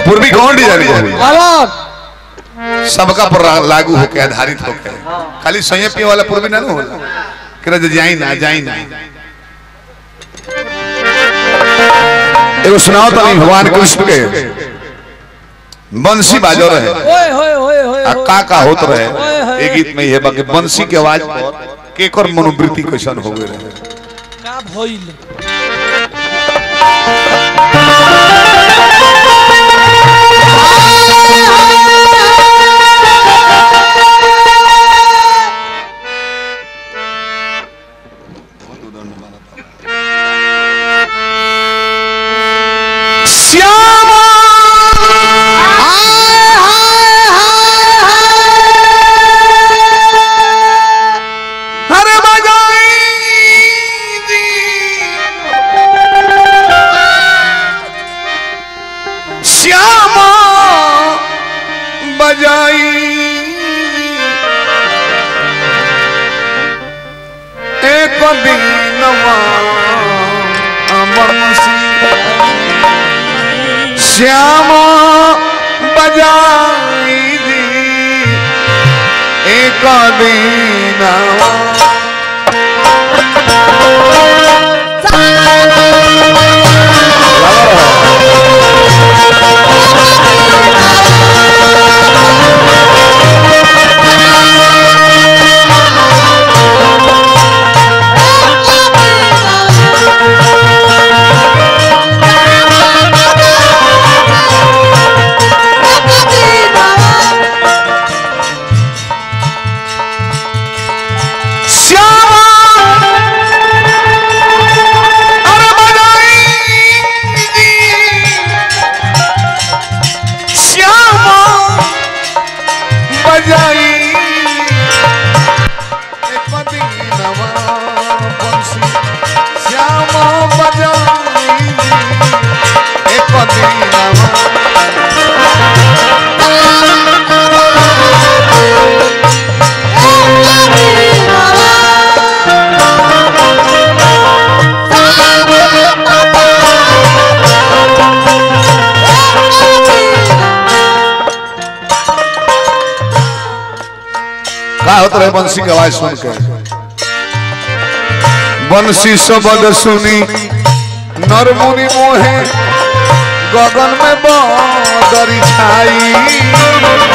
पूर्वी कौन डिजाइन है अलग सबका पर लागू होके आधारित होके खाली सैया पिए वाला पूर्वी ना होला करे जे जाई ना जाई ना एगो सुनाओ तो भगवान कृष्ण के बंसी बाजो रहे ओए होए होए होए आ का का होत रहे ओए होए। एक गीत में ये बाकी बंसी के आवाज पर केकर मनोवृत्ति कैसन हो गए रहे का भइल श्यामा हरे बजाई जी श्यामा बजाई एक दीनवा अमरसी श्याम बजाई दी एक दिन श्याम अरे बजाई दी श्याम बजाई एक दीनवा बंसी श्याम बजाई एक दीनवा का होत रहे बंसी की आवाज सुन के बंसी शब्द सुनी नरमुनि मोहे गगन में बदरी छाई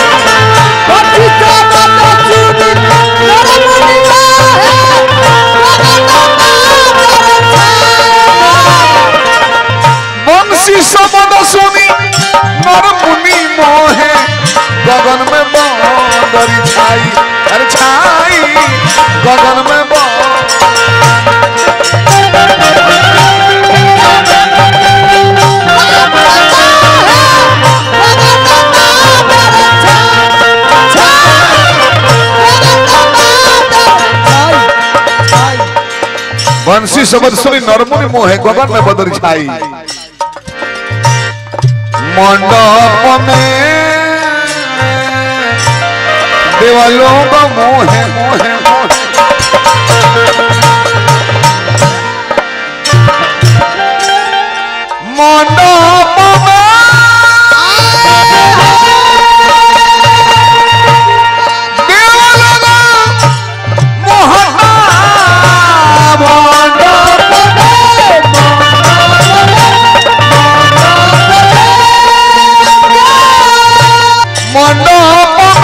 बंसी शब्द सुनी नरमुनि मोहे गगन में बदरी छाई अरे छाई गगन में बदरी बंसी शब्द सुनी नरमुनि मोहे गगन में बदर छाई मंडप में देवलों का मोहे मोहे मोहे मंडप में देवलों का मोहना मंडप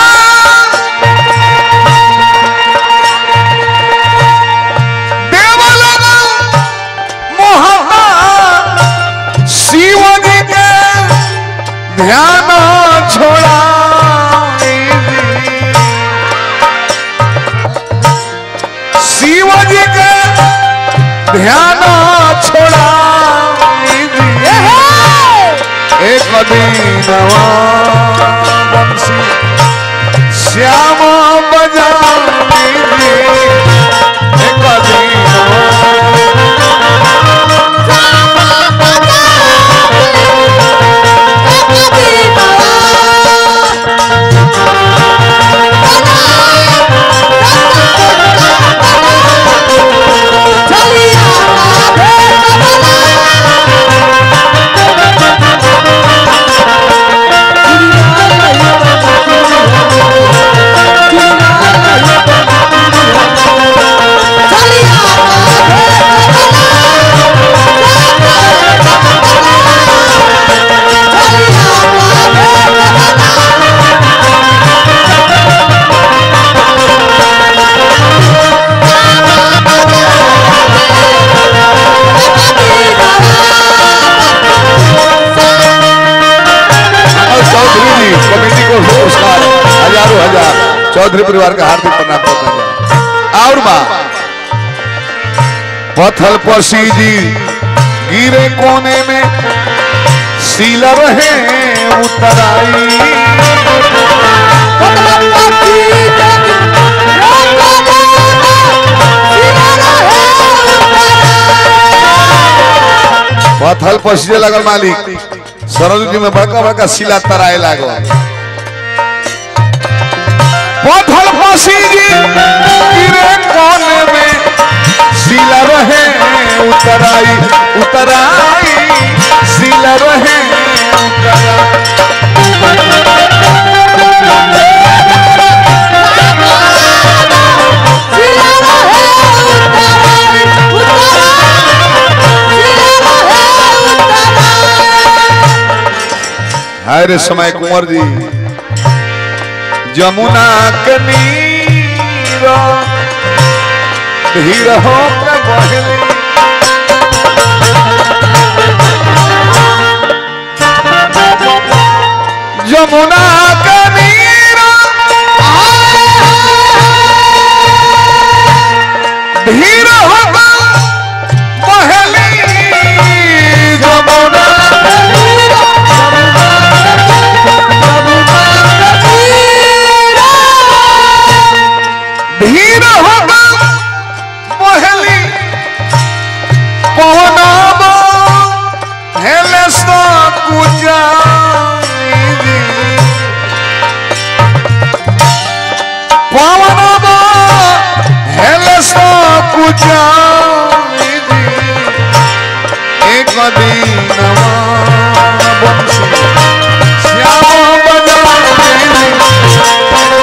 शिव जी के ध्यान छोड़ा शिव जी के ध्यान छोड़ा एक दीनवा बंसी श्याम बजा एक दीनवा चलिया चौधरी परिवार का हार्दिक प्रणाम करते हैं और बा पथल पसी जी गिरे कोने में सीला रहे उतराई पथल पसीजे लगल मालिक सरस्वती में बड़का बड़का सिला तराए लागो पथल पसीजी गिरे कोने में सिला रहे उतराई उतराई सिला रहे उतराई हाय रे समय कुंवर जी जमुना के नीर धीर हो के बहली जमुना के नीर धीर हो के बहली जमुना धीर होगा पहली पवनाब हेले सो कुजाई पवनाब हेले सो कुजाई एक दीनवा बंसी श्याम बजाई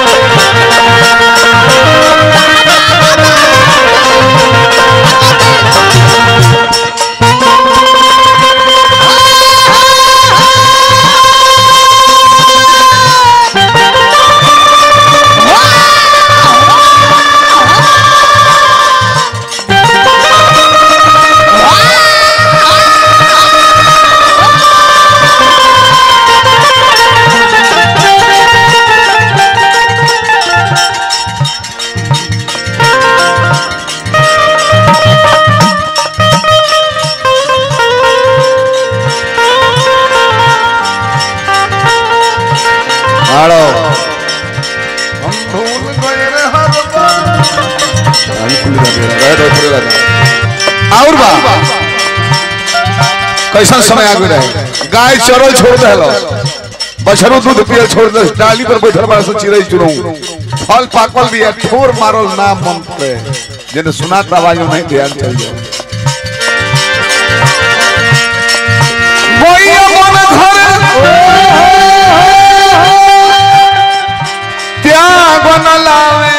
आड़ो हम भूल गए रे हर बार अभी खुली लगे गए तो खुली लगा और बा कैसा समय आगे रहे गाय चरल छोड़ देलो बछरू दूध पियल छोड़ दे डाली पर बैठल बड़ा से चिड़ै चुरऊ फल पाकल भी है ठोर मारल ना मन पे जेने सुनात आवाज में नहीं ध्यान चल जाए वही मन घर त्याग न लावे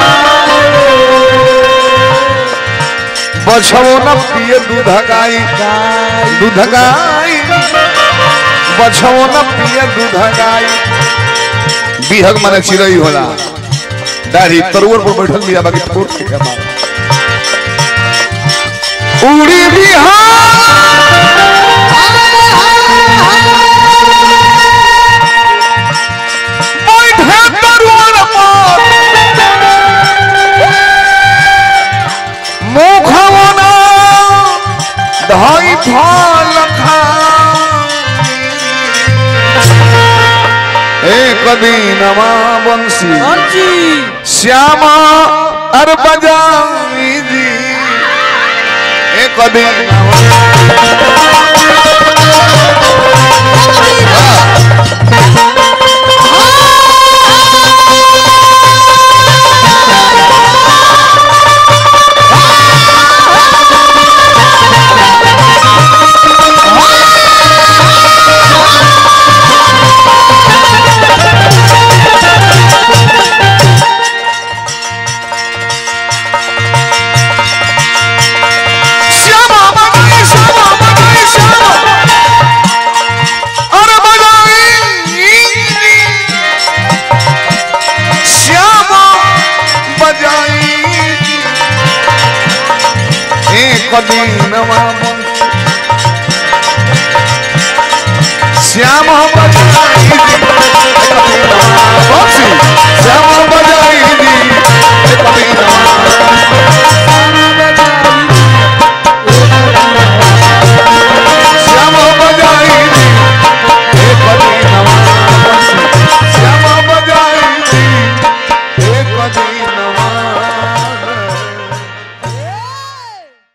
बछवो न पिए दूध गाई दूध गाई बछवो न पिए दूध गाई बिहग माने चिड़ई होला दाढ़ी तरुवर पर बैठल बिया बाकी ठोर के के मार उड़ी बिहार बैठे तरुवर पर मुखवना धाई फल एक दीनमा बंसी जी श्यामा अर बजाई जी एक दिन श्यामा बजाई श्यामा बजाई श्यामा अर बजाई श्यामा बजाई एक दीनमा श्यामा बजाई श्यामा बजाई बिना